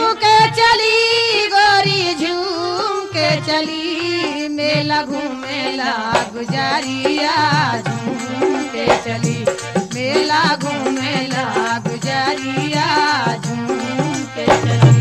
के चली गोरी झूम के चली मेला घूमेला गुजारिया झूम के चली मेला घूमेला गुजारिया झूम के चली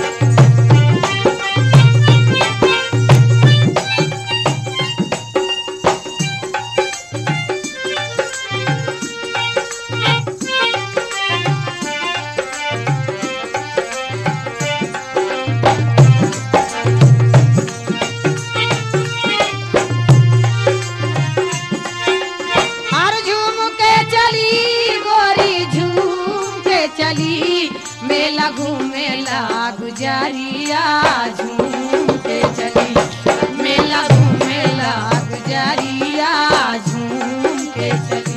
हर झूम के चली गोरी झूम के चली मेला घूमेला गुजारिया झूम के चली मेला घूमेला गुजारिया झूम के चली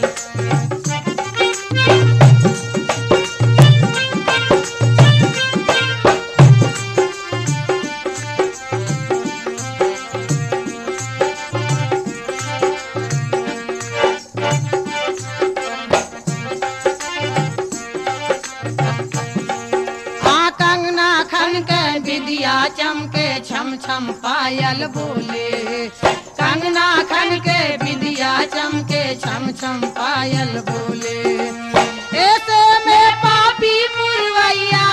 आ कंगना खन के विद्या चमके छम छम पायल बोले कंगना खन के विद्या चमके छम छम पायल बोले ऐसे में पापी पुरवैया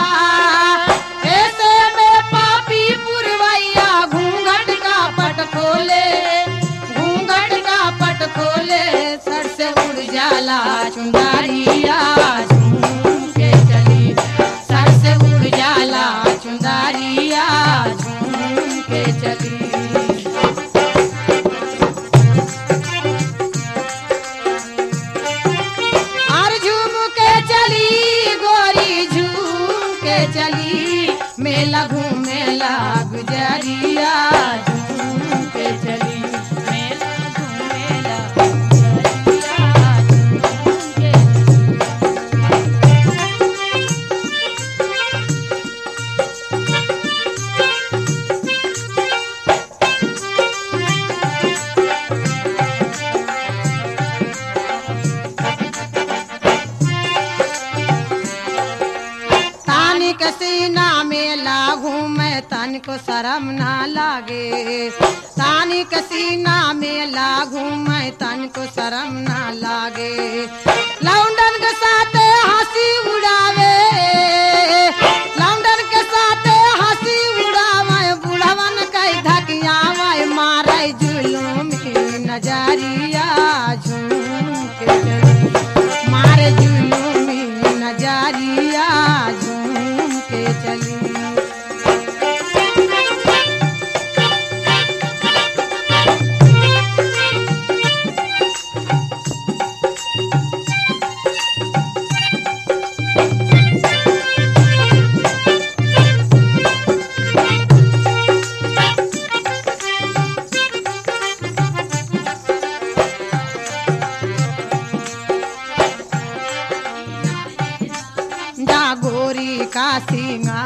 ऐसे में पापी पुरवैया घूंघट का पट खोले घूंघट का पट खोले सर से उड़ जाला चुंदारिया झूम के चली सर से उड़ जाला चुंदारिया झूम के चली और झूम के चली गोरी झूम के चली मेला घूमेला गुजरिया झूम के चली मेला घूमेला गुजरिया झूम के चली तानी के सीना में लागू मैं तन को शर्म ना लागे तानी के सीना में लागू मैं तन को शर्म ना लागे लौंडन के साथ हंसी उड़ावे लौंडन के साथ हंसी उड़ावे बुढ़वन कई धकियावे मारे जुलूम नजरिया झूम के चली मारे जुलूमी नजरिया झूम के चली जा गोरी का सिंगा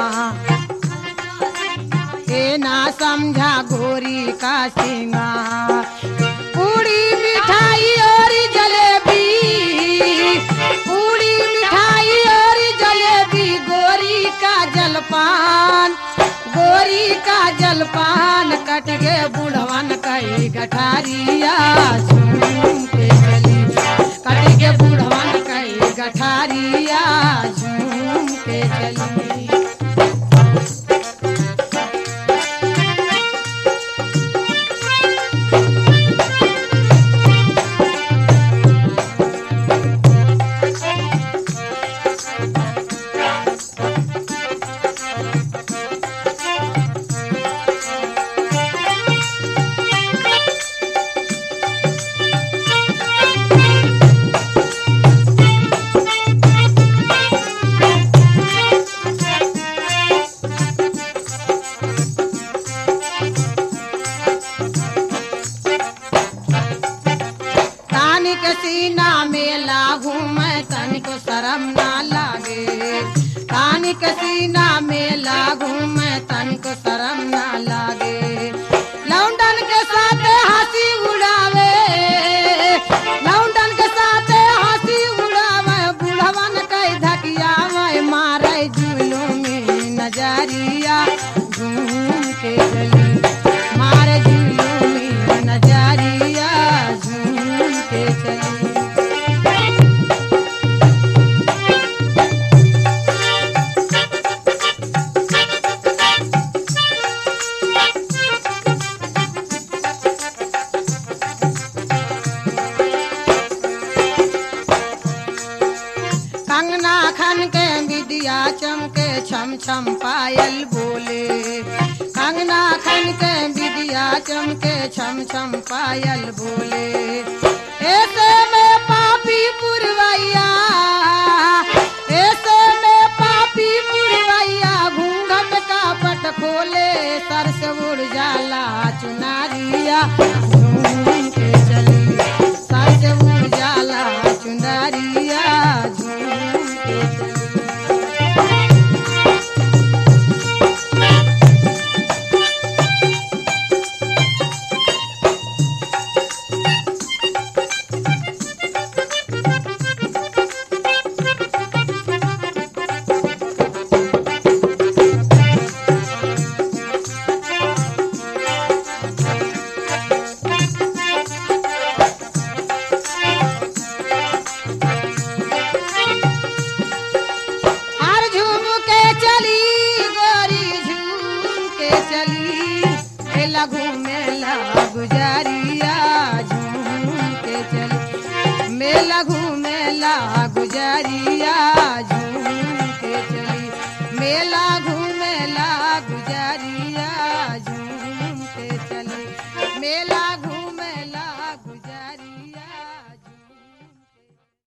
ए ना समझा गोरी का सिंगा पूड़ी मिठाई और जलेबी पूड़ी मिठाई और जलेबी गोरी का जलपान गोरी का जलपान कट गे बुढ़वन कई गठारिया झूम के चली कट गे बुढ़वन कई गठारिया झूम के चली तानिक सीना में लागू मैं तनिको शर्म ना लागे तानिक सीना में लागू मैं तनिको शर्म ना लागे लौंडन के साथ हंसी उड़ावे लौंडन के साथ हंसी उड़ावे बुढ़वन कई धकियावे मारे जुलूम चमके छम छम पायल बोले कंगना खन के विदिया चमके छम छम पायल बोले ऐसे में पापी पुरवैया ऐसे में पापी पुरवैया घूंघट का पट खोले सर से उड़ जाला चुनारिया झूम के चली सर से उड़ जाला चुनारिया झूम के चली हर झूम के चली गोरी झूम के चली मेला घूमेला गुजारिया झूम के चली मेला घूमेला गुजारिया झूम के चली मेला